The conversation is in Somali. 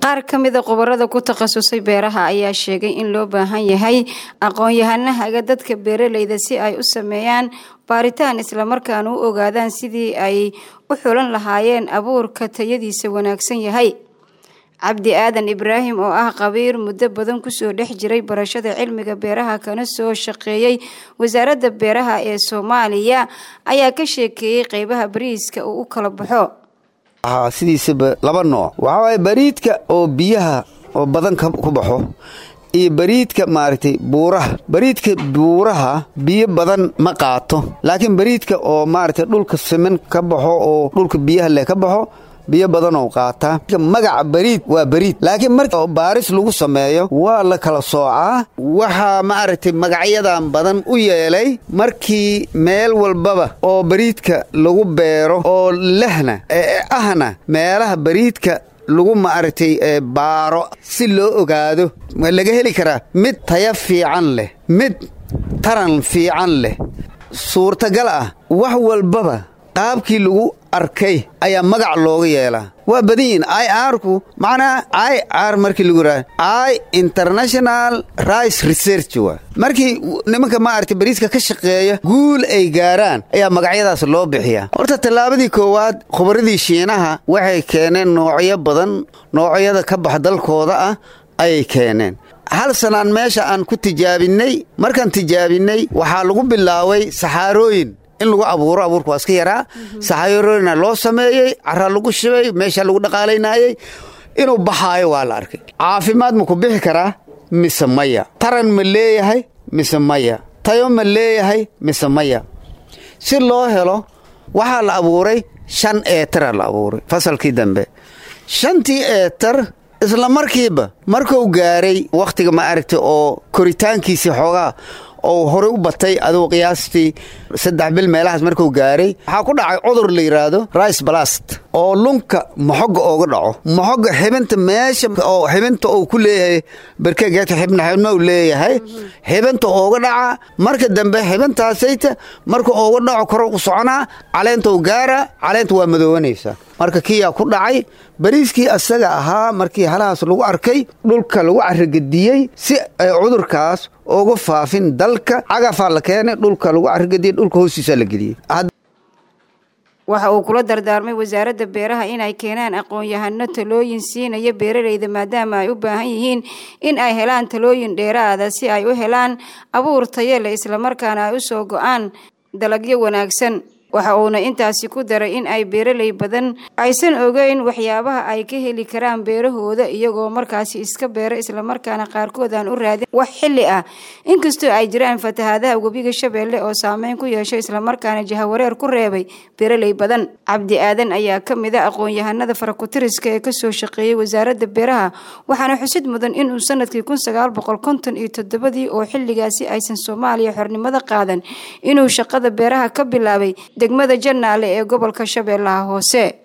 qaar ka mida khubarada ku takhasusay beeraha ayaa sheegay in loo baahan yahay aqoon-yahanahaga dadka beeraleyda si ay u sameeyaan baaritaan islamarkaana u ogaadaan sidii ay u xulan lahaayeen abuurka tayadiisa wanaagsan yahay cabdi aadan ibraahim oo ah qabiir muddo badan kusoo dhex jiray barashada cilmiga beeraha kana soo shaqeeyey wasaaradda beeraha ee soomaaliya ayaa ka sheekeeyey qeybaha bariiska uu u kala baxo sidiisaba laba nooc waxaa waaye bariidka oo biyaha oo badan ku baxo iyo bariidka maaragtay buuraha bariidka buuraha biyo badan ma qaato laakiin bariidka oo maaragtay dhulka siman ka baxo oo dhulka biyaha leh ka baxo biyo badanoo qaataa magaca bariid waa bariid laakiin marka baaris lagu sameeyo waa la kala soocaa waxaa maaragtay magacyadan badan u yeelay markii meel walbaba oo bariidka lagu beero oo lehna ahna meelaha bariidka lagu maaragtay baaro si loo ogaado waa laga heli karaa mid taya fiican leh mid taran fiican leh suurtagal ah wax walbaba qaabkii lagu arkay ayaa magac looga yeelaa waa badan yihin i arku macnaa i r markii lagu raa i international rice research waa markii nimanka maaragtay bariiska ka shaqeeya guul ay gaaraan ayaa magacyadaas loo bixiyaa horta tallaabadii koowaad khubaradii shiinaha waxay keeneen noocyo badan noocyada ka bax dalkooda ah ayay keeneen hal sanaan meesha aan ku tijaabinnay markaan tijaabinnay waxaa lagu bilaabay saxaarooyin in lagu abuuro abuurka waa iska yaraa saxaarooyina loo sameeyey caraa lagu shibay meesha lagu dhaqaalaynaayey inuu baxaayo waa la arkay caafimaad ma ku bixi karaa mise maya taran ma leeyahay mise maya tayo ma leeyahay mise maya si loo helo waxaa la abuuray shan eetara la abuuray fasalkii dambe shantii eetar isla markiiba markuu gaaray wakhtiga ma aragtay oo koritaankiisii xoogaa oo horey u batay adugu qiyaastii saddex bil meelahaas markuu gaaray waxaa ku dhacay cudur la yidhaahdo rice balast oo lunka moxogga ooga dhaco moxogga xibinta meesha oo xibinta uu ku leeyahay barkegeedka xibna xibna uu leeyahay xibinta ooga dhaca marka dambe xibintaasayta marka ooga dhaco koro u soconaa caleenta u gaara caleenta waa madoobanaysaa marka kiyaa ku dhacay bariiskii asaga ahaa markii halahaas lagu arkay dhulka lagu carragediyey si ay cudurkaas uga faafin dalka cagafaa la keenay dhulka lagu carragediyey dhulka hoostiisaa la geliyey waxa uu kula dardaarmay wasaaradda beeraha inay keenaan aqoon-yahano talooyin siinaya beeraleyda maadaama ay u baahan yihiin in ay helaan talooyin dheeraada si ay u helaan abuur tayo leh islamarkaana ay u soo go-aan dalagyo wanaagsan waxa uuna intaasi ku daray in ay beeraley badan aysan ogeyn waxyaabaha ay ka heli karaan beerahooda iyagoo markaasi iska beera islamarkaana qaarkood aan u raadin wax xilli ah inkastoo ay jiraan fatahaadaha webiga shabeelle oo saameyn ku yeeshay islamarkaana jahawareer ku reebay beeraley badan cabdi aadan ayaa ka mid a aqoon-yahanada farakutiriska ee kasoo shaqeeyey wasaaradda beeraha waxaana xusid mudan inuu sanadkii kun sagaal boqol konton iyo toddobadii oo xilligaasi aysan soomaaliya xornimada qaadan inuu shaqada beeraha ka bilaabay degmada jannaale ee gobolka shabeellaha hoose